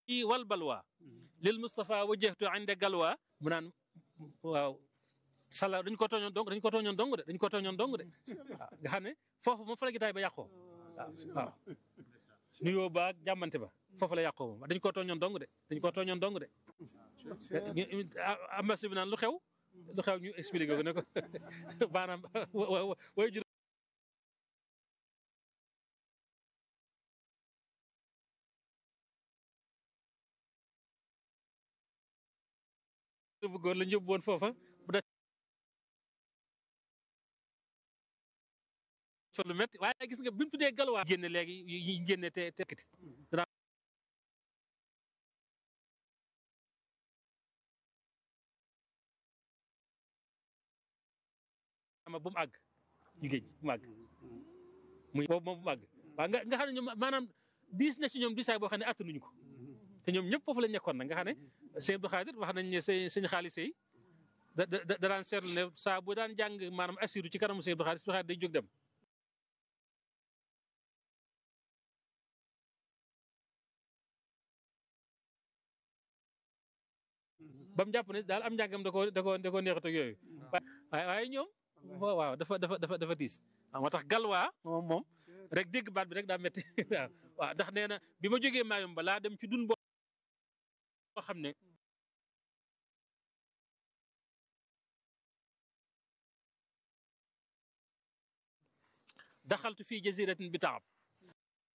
i wal balwa lil Moustapha wajjahtu inde galwa mu naan waaw sala dañ ko tooñoon dong dañ ko tooñoon dong de dañ ko tooñoon dong de waaw nga xam ne foofu moom fa la gitaay ba yàqoo waaw waaw nuyoo ba ak jàmmante ba foofu la yàqoo moom dañ ko tooñoon dong de dañ ko tooñoon dong de ambasi bi naan lu xew lu xew ñu expliqué ko ne ko maanaam way jur bu góor la ñu yóbbu woon foofa bu def fa lu métti waaye gis nga bi mu tuddee galwaa génne léegi yi génne te te kiti ama bu mu àgg ñu géej bu mu àgg muy boobu moom bu mu àgg waaw nga nga xam ne ñoom maanaam diis na ci ñoom diisaay boo xam ne attanuñu ko te ñoom ñëpp foofu lañ nekkoon nag nga xam ne sëñ Abdou Khadir wax nañ ne sëñ sëñ xaalis yi da da da daan seetlu ne saa bu daan jàng maanaam assiru ci kanamu sëñ Abdou Khadir Abdou Khadir day jóg dem. ba mu jàpp ne daal am njàngam da koo da koo da koo neexat ak yooyu. waaye waaye ñoom waaw dafa dafa dafa dafa diis. waaw moo tax galwaa moom moom rek dégg baat bi rek daa métti waaw waaw ndax nee na bi ma jógee maayom ba laa dem ci dun boo xam ne daxaltu fii jaziratin bi taab